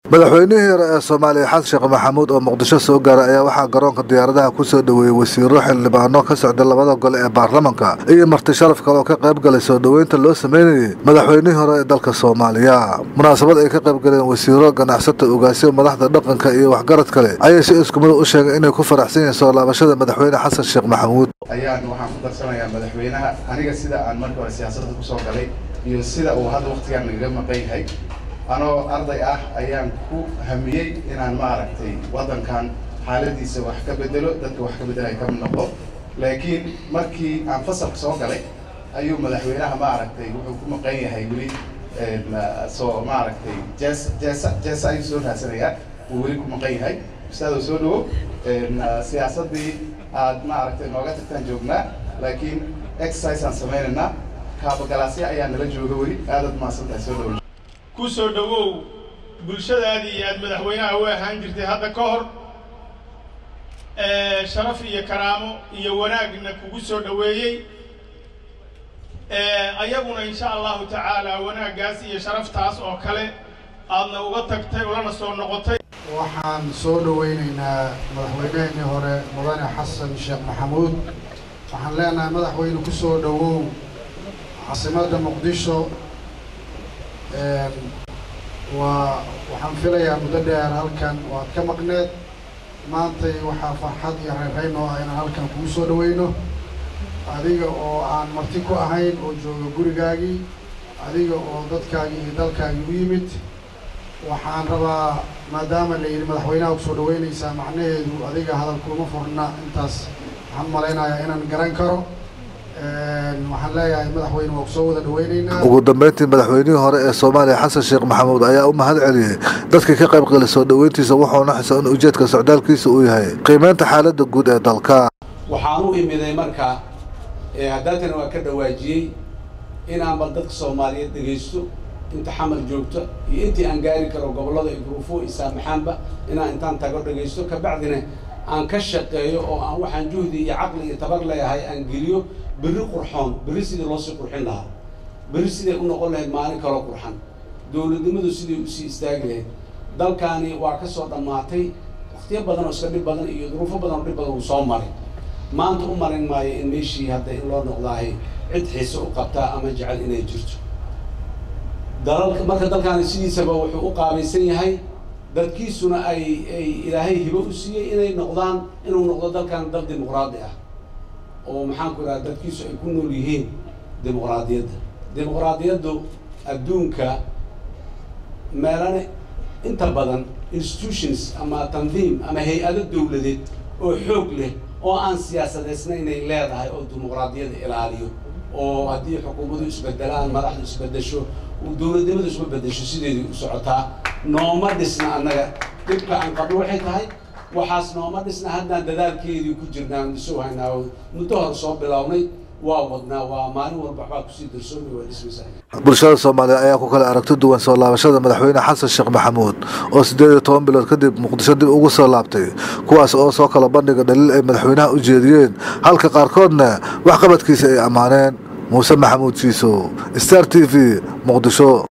madaxweynihii hore ee soomaaliya xasan sheekh maxamuud oo muqdisho soo gaaray ayaa waxaa garoonka diyaaradaha ku soo dhoweeyey wasiiro xildhibaano ka socda labada gole ee baarlamanka iyo marti sharaf kale oo ka qayb galay soo dhoweynta loo sameynayay madaxweynihii hore ee dalka soomaaliya munaasabad ay ka qayb galeen wasiiro ganacsata ogaasyo madaxda dhaqanka iyo waxgarad kale ayay si iskumida u sheegay inay ku faraxsan yihiin soo laabashada madaxweyne xasan sheekh maxamuud ayaan waxaan ku darsanayaa madaxweynaha aniga sida aan marka hore siyaasadda kusoo galay iyo sida uu hadda waktigaan nagaga maqan yahay anoo arday ah ayaan ku hamiyey inaan maaragtay waddankan xaaladiisa wax ka bedelo dadka wax ka bedelay ka mid noqdo laakiin markii aan fasalka soo galay ayuu madaxweynaha maaragtay wuxuu ku maqan yahay weli soo maaragtay jees jeesa jeesa ayuu soo raadsanayaa uu weli ku maqan yahay ustaado soo dhawo siyaasaddii aad maaragtay nooga tagtaan joognaa laakiin exercise aan sameynaynaa kaabagalaasya ayaa nala jooga weli aadaad mahadsantahay soo dhawo ku soo dhowow bulshadaadii aad madaxweynaha u ahaan jirtay hadda ka hor sharaf iyo karaamo iyo wanaagna kugu soo dhoweeyey ayaguna insha allahu tacaala wanaaggaas iyo sharaftaas oo kale aadna uga tagtay ulana soo noqotay waxaan soo dhaweyneynaa madaxweyneheenii hore mudane xasan sheekh maxamuud waxaan leenahay madaxweyne ku soo dhowow caasimadda muqdisho waa waxaan filayaa muddo dheer halkan waad ka maqneed maantay waxaa farxad iyo reerreyn oo ah inaan halkan kugu soo dhaweyno adiga oo aan marti ku ahayn oo jooga gurigaagii adiga oo dadkaagii iyo dalkaagii u yimid waxaan rabaa maadaama la yidhi madaxweynaha kusoo dhaweynaysaa macnaheedu adiga hadal kuma furna intaas waxaan malaynayaa inaan garan karo waxaan leeyahay madaxweyne waa kusoo wada dhaweyneynaa ugu dambeyntii madaxweynihii hore ee soomaaliya xasan sheekh maxamuud ayaa u mahad celiyey dadkii ka qayb galay soo dhoweyntiisa wuxuuna xisa in ujeedka socdaalkiisa uu yahay qiimeynta xaaladda guud ee dalka waxaan u imiday marka haddaatana waa ka dhawaajiyey inaan bal dadka soomaaliyeed dhegaysto inta xamar joogto iyo intii aan gaari karo gobollada iyo guruufo iyo saamaxaanba inaan intaan tago dhegaysto kabacdina aan ka shaqeeyo oo aan waxaan juhdi iyo caqli iyo tabar leeyahay aan geliyo berri qurxoon berri sidii loosii qurxin lahaa berri siday u noqon lahayd maalin kaloo qurxan dowladnimadu siday usii istaagi lahayd dalkaani waa ka soo dhammaatay waktiyo badan oo iska dhib badan iyo duruufo badan oo dhib badan uu soo maray maanta u marin maayo in meeshii hadda in loo noqdaahay cid xiise u qabtaa ama jecel inay jirto dalalka marka dalkaani sidiisaba wuxuu u qaabaysan yahay dadkiisuna ay ay ilaahay hibo u siiyey inay noqdaan inuu noqdo dalkan dal dimuqraadi ah oo maxaan ku idhaha dadkiisu ay ku nool yihiin dimuqraadiyadda dimuqraadiyaddu adduunka meelana inta badan institutions ama tandiim ama hay-ado dawladeed oo xoog leh oo aan siyaasadeysna inay leedahay oo dimuqraadiyadda ilaaliyo oo haddii xukuumadu isbedelaan madaxdu isbedesho dowladnimadu isma bedesho sideedii u socotaa nooma dhisna annaga dhibka aan qabno waxay tahay waxaas nooma dhisna haddaan dadaalkeedii ku jirnaan isoo haynaa muddo hore soo bilownay waa wadnaa waa maalin walba waxbaa kusii darsoomay waa dhismaysaa bulshada soomaaliya ayaa ku kala aragti duwan soo laabashada madaxweyne xasan sheekh maxamuud oo siddeed iyo toban bilood kadib muqdisho dib ugu soo laabtay kuwaas oo soo kala bandhiga dhaliil ay madaxweynaha u jeediyeen halka qaarkoodna waxqabadkiisa ay ammaaneen muuse maxamuud siiso star t v muqdisho